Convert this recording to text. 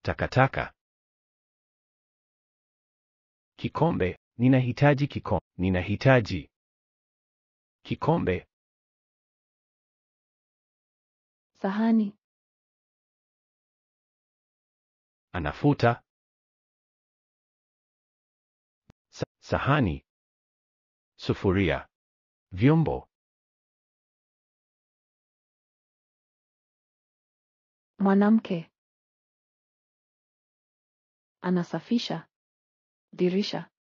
takataka. Kikombe, ninahitaji kikombe. Ninahitaji kikombe. Sahani. Anafuta Sa sahani, sufuria, vyombo. Mwanamke. Anasafisha. Dirisha.